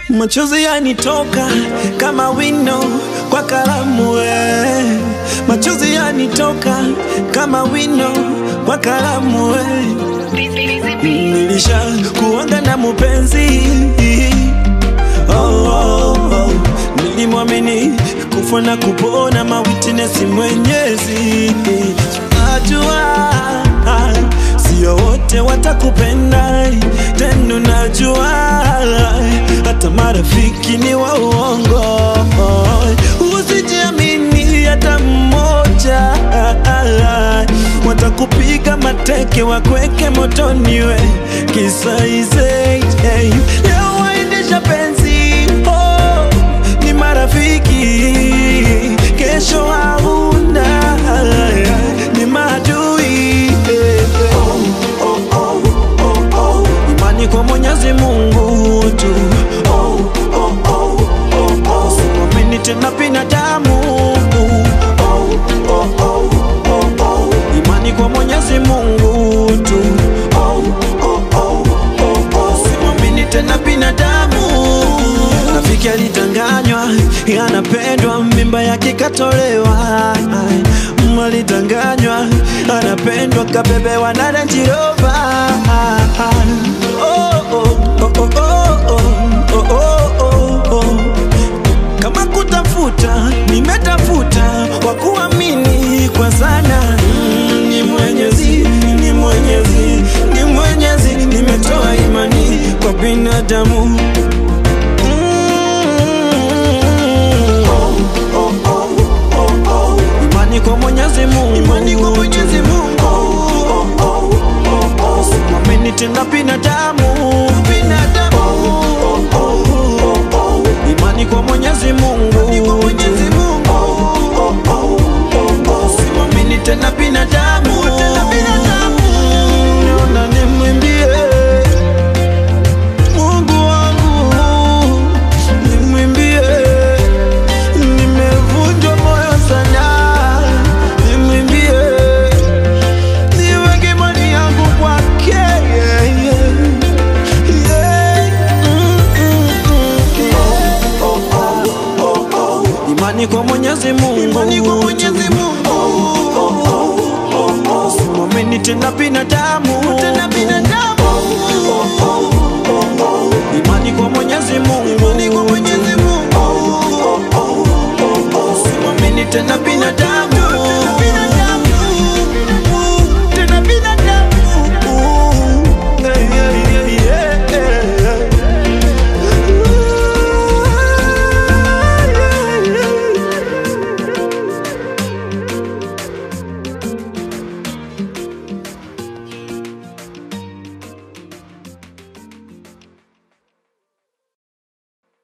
Machozi yanitoka kama wino kwa kalamu we. Machozi yanitoka kama wino kwa kalamu we. Nilisha kuanga na mupenzi oh, oh, oh. Nilimwamini kufa na kupona mawitness mwenyezi Najua sio wote watakupenda tena, najua hata marafiki ni wa uongo. Usijiamini hata mmoja, watakupiga mateke wakweke motoni we kisaize. Leo waendesha penzi oh, ni marafiki, kesho hauna ni maadui imani kwa Mwenyezi Mungu tu siamini tena binadamu imani kwa Mwenyezi Mungu tu siamini tena binadamu rafiki alitanganywa anapendwa mimba yake katolewa alitanganywa anapendwa kabebewa na Range Rover oh, oh, oh, oh, oh, oh, oh, oh, oh. Kama kutafuta nimetafuta kwa kuamini kwa sana mm, ni Mwenyezi, ni Mwenyezi, ni Mwenyezi, nimetoa imani kwa binadamu imani kwa Mwenyezi Mungu, imani kwa Mwenyezi Mungu, siamini tena binadamu, binadamu, imani kwa Mwenyezi Mungu, imani kwa Mwenyezi Mungu, siamini tena binadamu, tena binadamu, niona nimwimbie Mungu wangu, nimwimbie nimevunjwa moyo sana, nimwimbie, niweke imani yangu kwake yeah, yeah. Yeah. Mm, mm, mm, yeah. Imani kwa Mwenyezi Mungu, imani kwa